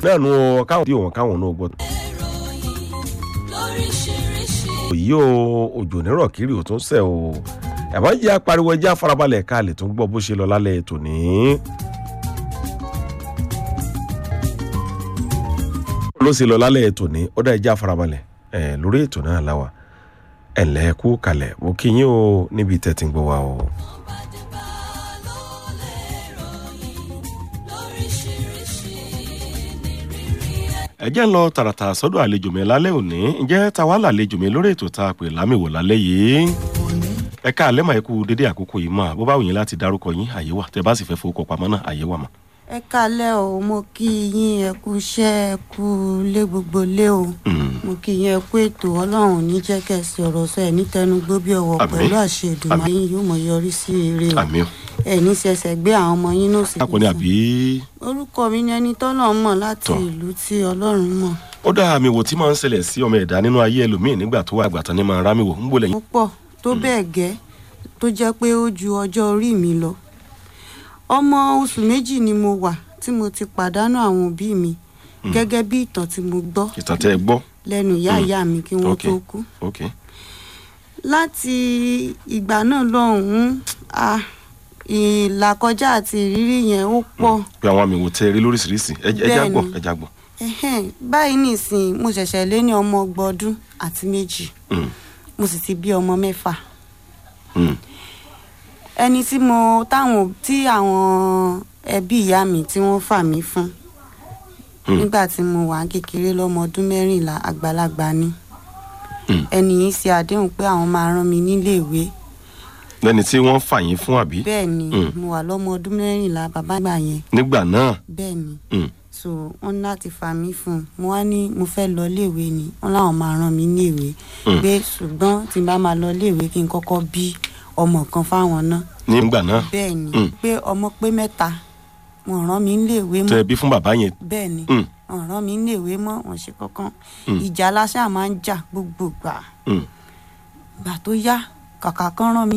náà nu ọ káwọn tí òun káwọn náà gbọ́. òyì o òjò nírọ̀ kiri ò tún sẹ̀ o ẹ̀mọ́ jẹ́ apariwo ẹjẹ́ afarabalẹ̀ ká lè tún gbọ́ bó ṣe lọ lálẹ́ tòní. ló ṣe lọ lálẹ́ tòní ó dá ẹjẹ́ afarabalẹ̀ ẹ̀ lórí ètò náà láwa ẹ̀ ǹlẹ́ kú kalẹ̀ mo kí yín o níbi tẹ̀ tí ń gbọ́ wa o. ẹ jẹ́ ń lọ tààràtà sọ́dọ̀ àlejò mi lálẹ́ òní ǹjẹ́ ta wá làlejò mi lórí ètò tá a pè lámìwò lálẹ́ yìí ẹ ká àlẹ́ màá kú dédé àkókò yìí mọ́ bó bá wù yín láti dárúkọ yín àyè wà tẹ bá sì fẹ́ fowó pamọ́ náà àyè wà mọ́. ẹ kalẹ o mo kí yín ẹ kú iṣẹ́ ẹ kú lé gbogbo lé o mo kí yín ẹ kú ètò ọlọ́run ní jẹ́ kẹsì ọ̀rọ̀ sọ ẹ ní tẹnugbó bí ọwọ́ Àmín. pẹ̀lú àṣẹ ìdùnnú yín yóò mọ yọrí sí eré o àmì ẹ ní ṣẹ̀ṣẹ̀ gbé àwọn ọmọ yín náà sí akọni àbí orúkọ mi ni ẹni tọ́lọ̀ mọ̀ láti Tọ́. ìlú tí ọlọ́run mọ̀ ó dá àmì wò tí máa ń ṣẹlẹ̀ sí ọmọ ẹ̀dá nínú ayé ẹlòmíì nígbà tó wà àgbàtàn ní máa rámì wò ń gbọ́lẹ̀ ó pọ̀ tó bẹ́ẹ̀ gẹ́ tó jẹ́ pé ó ju ọjọ́ orí mi lọ ọmọ oṣù méjì ni mo wà tí mo ti pàdánù àwọn òbí mi gẹ́gẹ́ bí ìtàn tí mo gbọ́ ìtàn tẹ́ ẹ gbọ́ lẹ́nu ìyá Mm. ìyá mi kí wọ́n Ok. tó kú ok láti ìgbà náà lọ́hùn-ún ah, ìlàkọjá àti ìrírí yẹn ó pọ̀ pé àwọn àmì wò tẹ́ ẹ rí lóríṣiríṣi ẹ ẹ já gbọ́ Bẹ́ẹ̀ni. ẹ já gbọ́. Ẹhẹ́n, báyìí nìsín mo ṣẹ̀ṣẹ̀ lé ní ọmọ ọgbọ̀n ọdún àti méjì Mm, mo sì ti bí ọmọ mẹ́fà mm, ẹni tí mo táwọn tí àwọn ẹbí ìyá mi tí wọ́n fà mí fún Mm. nígbà tí mo wà kékeré lọ́mọ ọdún mẹ́rìnlá àgbàlagbà ni Mm. ẹni yìí ṣe àdéhùn pé àwọn máa rán mi níléèwé lẹ́ni tí wọ́n fà yín fún àbí bẹ́ẹ̀ ni Mm. mo wà lọ́mọ ọdún mẹ́rìnlá bàbá gbà yẹn nígbà náà bẹ́ẹ̀ ni mm, so wọ́n ní láti fà mí fún un mo wá ní mo fẹ́ lọ léèwé ni wọ́n láwọn máa rán mi níléèwé Mm. pé ṣùgbọ́n tí n bá máa lọ léèwé kí n kọ́kọ́ bí ọmọ kan fáwọn náà nígbà náà bẹ́ẹ̀ ni Mm. pé ọmọ pé mẹ́ta wọ́n rán mi níléèwé tẹ́ mọ́ ẹ bí fún bàbá yẹn bẹ́ẹ̀ ni Mm, wọ́n rán mi níléèwé mọ́ wọ́n ṣe kankan Mm. ìjà aláṣà máa ń jà gbogbo gbà mm. gbà tó yá kàkà kan rán mi